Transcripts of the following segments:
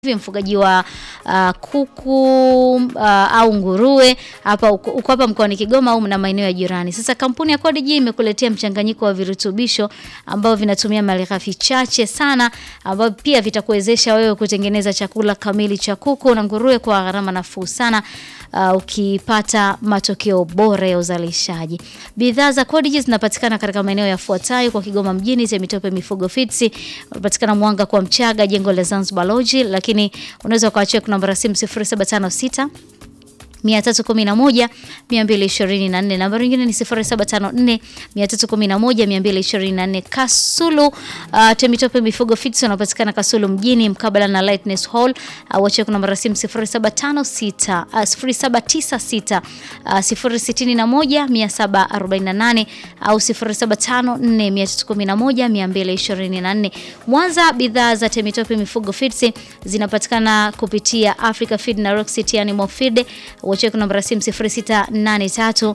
hivi mfugaji wa uh, kuku uh, au nguruwe hapa uko uko hapa mkoani Kigoma au na maeneo ya jirani. Sasa kampuni ya Codigi imekuletea mchanganyiko wa virutubisho ambao vinatumia malighafi chache sana ambao pia vitakuwezesha wewe kutengeneza chakula kamili cha kuku na nguruwe kwa gharama nafuu sana. Uh, ukipata matokeo bora ya uzalishaji. Bidhaa za Codigi zinapatikana katika maeneo yafuatayo kwa Kigoma mjini, Temitope Mifugo Feeds, unapatikana Mwanga kwa Mchaga, jengo la Zanzibar Lodge, lakini unaweza ukawachia namba ya simu 0756 311 224. Namba nyingine ni 0754 311 224. Kasulu uh, Temitope Mifugo Feeds wanapatikana Kasulu mjini mkabala na Lightness Hall au uh, namba ya simu 0756 uh, 0796 uh, 061 748 au 0754 311 224. Mwanza, bidhaa za Temitope Mifugo Feeds zinapatikana kupitia Africa Feed na Rock City Animal Feed Wacheki namba ya simu 0683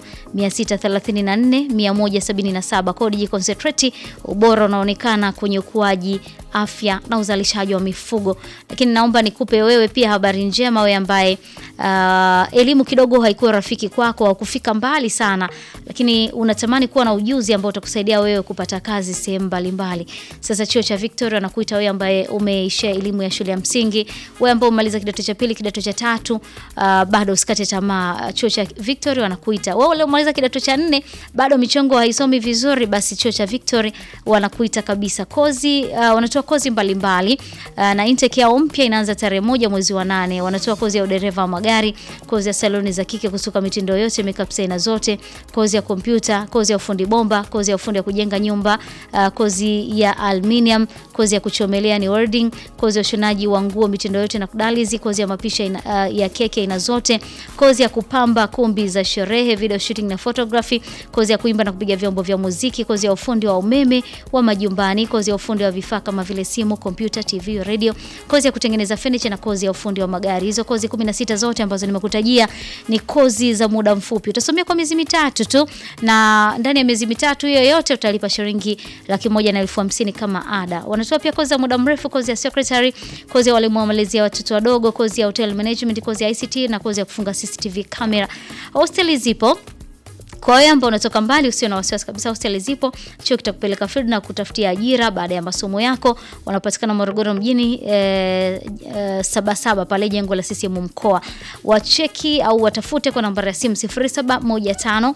634 177. Codigi Concentrate, ubora unaonekana kwenye ukuaji, afya na uzalishaji wa mifugo. Lakini naomba nikupe wewe pia habari njema, wewe ambaye uh, elimu kidogo haikuwa rafiki kwako au kufika mbali sana, lakini unatamani kuwa na ujuzi ambao utakusaidia wewe kupata kazi sehemu mbalimbali. Sasa chuo cha Victoria nakuita wewe ambaye umeishia elimu ya shule ya msingi, wewe ambaye umemaliza kidato cha pili, kidato cha tatu, uh, bado usikate tamaa. Chuo cha Victoria wanakuita wewe. Ule umaliza kidato cha nne bado michongo haisomi vizuri, basi chuo cha Victoria wanakuita kabisa. Kozi uh, wanatoa kozi mbalimbali mbali. Uh, na intake yao mpya inaanza tarehe moja mwezi wa nane. Wanatoa kozi ya udereva wa magari, kozi ya saloni za kike kusuka mitindo yote, makeup aina zote, kozi ya kompyuta, kozi ya ufundi bomba, kozi ya ufundi ya kujenga nyumba, uh, kozi ya aluminium, kozi ya kuchomelea ni welding, kozi ya ushonaji wa nguo mitindo yote na kudalizi, kozi ya mapisha ina, uh, ya keke aina zote, kozi ya kupamba kumbi za sherehe, video shooting na photography, kozi ya kuimba na kupiga vyombo vya muziki, kozi ya ufundi wa umeme wa majumbani, kozi ya ufundi wa vifaa kama vile simu, kompyuta, TV, radio, kozi ya kutengeneza furniture na kozi ya ufundi wa magari. Hizo kozi 16 zote ambazo nimekutajia ni kozi za muda mfupi. Utasomea kwa miezi mitatu tu na ndani ya miezi mitatu hiyo yote utalipa shilingi laki moja na elfu hamsini kama ada. Wanatoa pia kozi za muda mrefu, kozi ya secretary, kozi ya walimu wa malezi ya watoto wadogo, kozi ya hotel management, kozi ya ICT na kozi ya kufunga CCTV camera. Hosteli zipo kwa hiyo ambao unatoka mbali usio na wasiwasi kabisa, hosteli zipo. Chuo kitakupeleka field na kutafutia ajira baada ya masomo yako. Wanapatikana Morogoro mjini e, e, Sabasaba pale jengo la CCM mkoa. Wacheki au watafute kwa namba ya simu 0715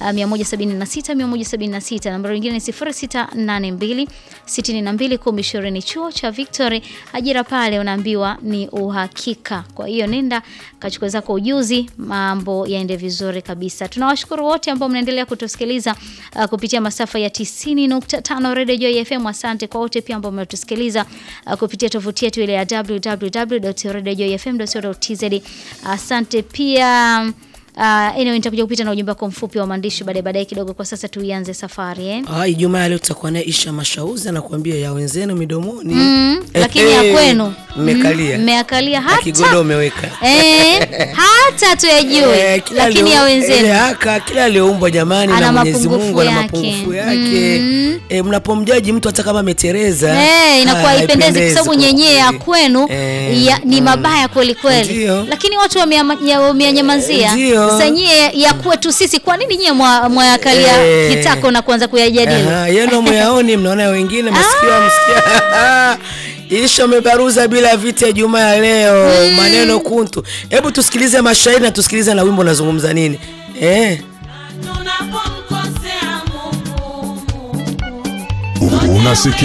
176 176. Namba nyingine ni 0682 62 1020. Chuo cha Victory, ajira pale unaambiwa ni uhakika. Kwa hiyo nenda kachukua zako ujuzi, mambo yaende vizuri kabisa. Tunawashukuru wote ambao mnaendelea kutusikiliza uh, kupitia masafa ya 90.5 Radio Joy FM. Asante kwa wote pia ambao mnatusikiliza uh, kupitia tovuti yetu ile ya www.radiojoyfm.co.tz. Asante pia Uh, anyway, nitakuja kupita na ujumbe wako mfupi wa maandishi baadaye baadaye kidogo. Kwa sasa tuianze safari eh. Ah, Ijumaa leo tutakuwa naye Isha Mashauzi anakuambia ya wenzenu midomoni. Mm, lakini ya kwenu mmekalia. mmeakalia Na kigodo hata umeweka. eh, hata tuyajue Eh, kila lakini alio- ya ile wenzenu haka kila aliyoumbwa jamani Ana na Mwenyezi mapungufu Mungu ana yake. mapungufu yake. Mm. Eh, mnapomjaji mtu hata kama ametereza Eh, inakuwa ah, haipendezi kwa sababu kwa nyenyee ya kweli. kwenu Eh, ya, ni mm. mabaya kweli kweli, Ndio. lakini watu wameyama- ya- wameyanyamazia. Ndio. Sasa nyie ya kwetu sisi, kwa nini nyie mwa- mwayakalia Eh. kitako na kuanza kuyajadili? Aha, yenu myaoni mnaona wengine msikia msikia. Isha umebaruza bila vita ya Jumaa ya leo maneno kuntu. Hebu tusikilize mashairi na tusikilize na wimbo unazungumza nini eh. Unasikia